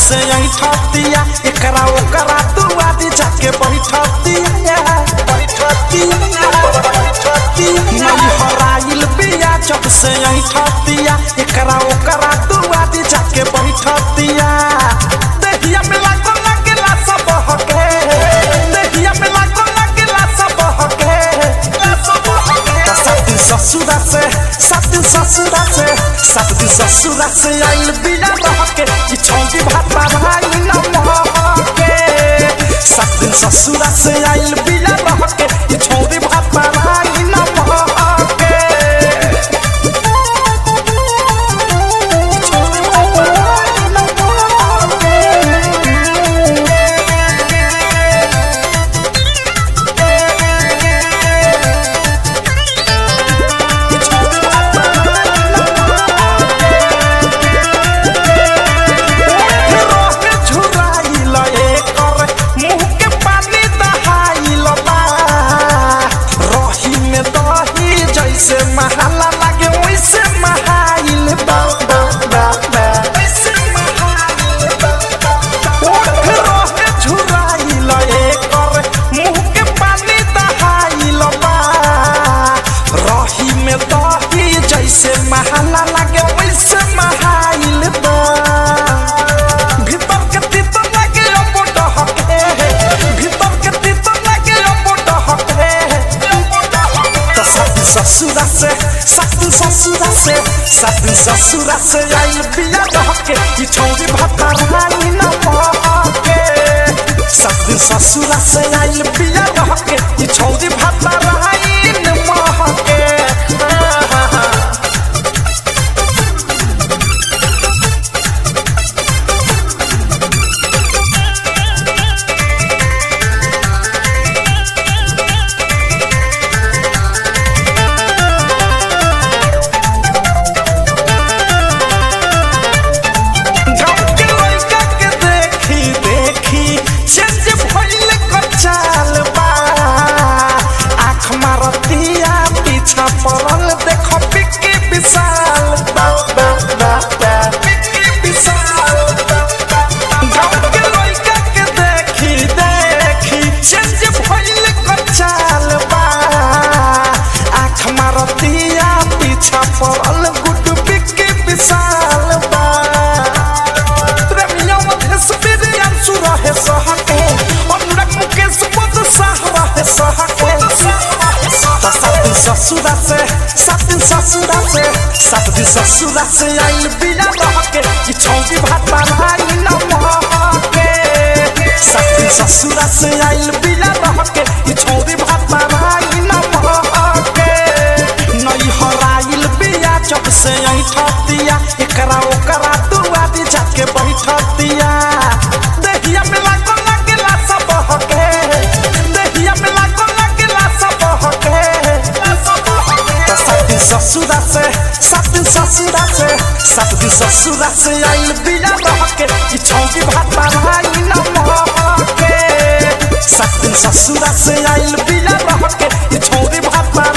से ऐठतिया एकरा ओकरा दुआ दी जाके बैठतिया बैठतिया बैठतिया नहीं हराइल बिया जब से ऐठतिया एकरा ओकरा दुआ दी जाके बैठतिया देहिया में लागो लगेला सब हके देहिया में लागो लगेला सब हके सब हके सात दिन ससुरा से सात दिन ससुरा से सात दिन ससुरा से आइल बिना रहके कि छौंकी भात भाई न महके सात दिन ससुरा से आइल बिना रहके कि छौंकी भात भाई न महके रोहे झुराइल एकर मुंह के पानी दहाइल बा रही में दही जैसे महाला लागे वैसे महाइल बा बा बा बा वैसे महाइल बा बा बा। रोहे झुराइल एकर मुंह के पानी दहाइल बा रही में दही जैसे महाला लागे वैसे महाइल बा भीतर के तीत लागे अपोट हके भीतर के तीत लागे अपोट हके तो साथी ससुरा से साथी ससुरा से साथी ससुरा से आई बिया रहके कि छौरी भाता रानी न महके साथी ससुरा से आई बिया रहके कि छौरी भाता रानी न महके गाँव के लइका के देखी देखी चेंज भइल कर चाल बा आँख मारतिया पीछा पड़ल देख पिक्की विशाल बा बा बा बा पिक्की विशाल बा बा गाँव के लइका के देखी देखी चेंज भइल कर चाल बा आँख मारतिया पीछा पड़ल गुड पिक्की विशाल बा प्रेमिया मधेश बिरियान सुरहे सहके अनुराग मुकेश पद साह रहे सहके तो सात दिन ससुरा से सात दिन ससुरा से सात दिन ससुरा से आइल बिना रहके कि छौकी भात भाई न महके सात दिन ससुरा से आइल बिना रहके कि छौकी भात भाई न महके नई हराइल बिया जब से ऐठतिया एकरा ओकरा दुआ दी जाके बैठतिया देहिया में लागो लगेला सब हके देहिया में लागो लगेला सब हके तो सात दिन ससुरा से सात दिन ससुरा से सात दिन ससुरा से आइल बिया रहके कि छौकी भात भाई न महके सात दिन ससुरा से आइल बिया रहके कि छौरी भात